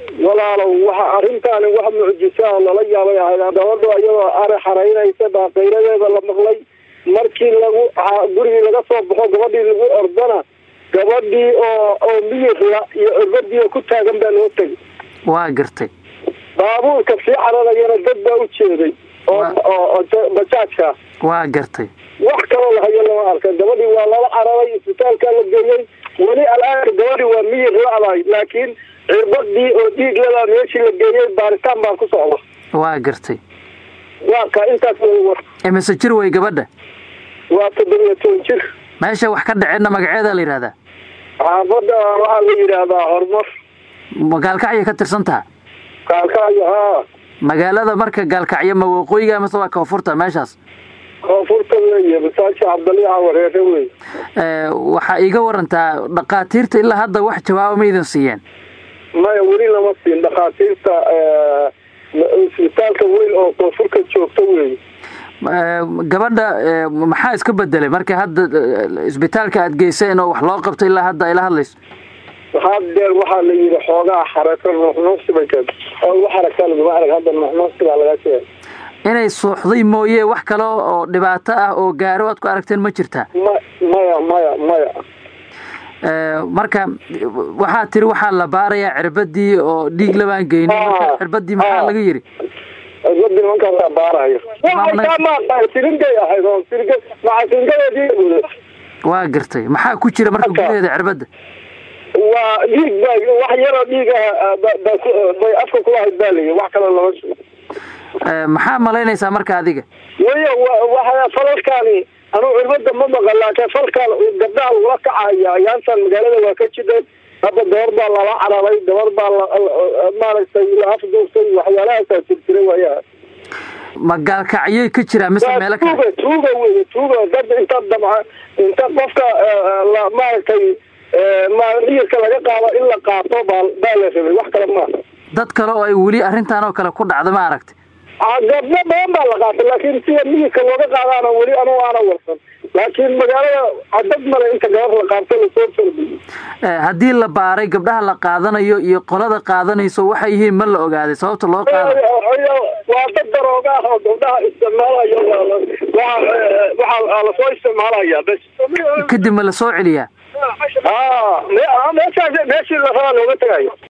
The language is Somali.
walaalow waxa arrintaani wax mucjisaa lala yaabay ahayd gabadho iyadoo ari xaraynaysa baa qayradeeda la maqlay markii lagu gurigii laga soo baxo gabadhii lagu ordana gabadhii oo oo miyirla iyo cirbadii oo ku taagan baa loo tegay waa gartay baabuurka sii cararayana dad baa u jeeday oo oo bajaajka waa gartay wax kaloo lahayo lama arka gabadhii waa lala cararay isbitaalkaa la geeyey weli al-aanka gabadhii waa miyir la-dahay laakiin cirbadii oo dhiig ladaa meeshii la geeyey baaritaan baan ku socda waa gartay waa ka intaas war imise jir wey gabadha waa toddobiyo toban jir meesha wax ka dhaceenna magaceeda la yidhahdaa xaafadda waxaa la yidhaahdaa horumar gaalkacyay ka tirsan taha kaalkaayo haa magaalada marka gaalkacyo ma waqooyiga mase waa koonfurta meeshaas koonfurta weeye masaajka cabdaliica wareere wey waxaa iiga warantaa dhakhaatiirta ilaa hadda wax jawaaba ma idin siiyeen maya weli lama siin dhakhaatiirta isbitaalka weyn oo koonfurka joogta weeye gabadha maxaa iska bedelay marka hadda isbitaalka aad geyseen oo wax loo qabto ilaa hadda ayla hadlayso hadeer waxaa la yidhi xoogaa xarako nuuxnuuqsi bay keenta oo xaraka laguma arag hadda nuuxnuuqsi baa laga sheegay inay suuxday mooye wax kale oo dhibaato ah oo gaaro aad ku aragteen ma jirtaa ma maya maya maya marka waxaa tiri waxaa la baarayaa cirbadii oo dhiig labaan geynin marka cirbadii maxaa laga yidhi cirbadii nimankaasaa baaraya siringay ahayd oo siringa maca siringadeedii waa gartay maxaa ku jira marka gudaheeda cirbadda waa dhiig ba wax yaroo dhiig ah bay afka kulahayd baa layi wax kale lama sheego maxaa malaynaysaa marka adiga way waa falalkaani anuu cirbada ma maqan laakiin falkaa gabdhaha lagula kacaya ayaantan magaalada waa ka jideen hadda gabar baa lala cararay gabar baa maaragtay la afduurtay waxyaalahaasaa jirjira waayaha ma gaalkacyay ka jiraa mise meelo kale tuuga tuuga wey tuuga dad inta damca inta qofka la maaragtay miyirka laga qaado in la qaato baa baa la rabay wax kale maaha dad kale oo ay weli arrintan oo kale ku dhacda ma aragtay gabdho badan baa la qaatay laakiin sida miyirka looga qaadaana weli anugu aana warsan laakiin magaalada cadad male inta gabar la qaabto lasoo farbiyo haddii la baaray gabdhaha la qaadanayo iyo qolada qaadanayso waxay yihiin ma la ogaaday sababta loo qaada waa dad darooga ah oo gabdhaha isticmaalaya waxaa lasoo isticmaalaya bes kadib ma la soo celiyaa meeshaas meeshii la rabaa looga tegayo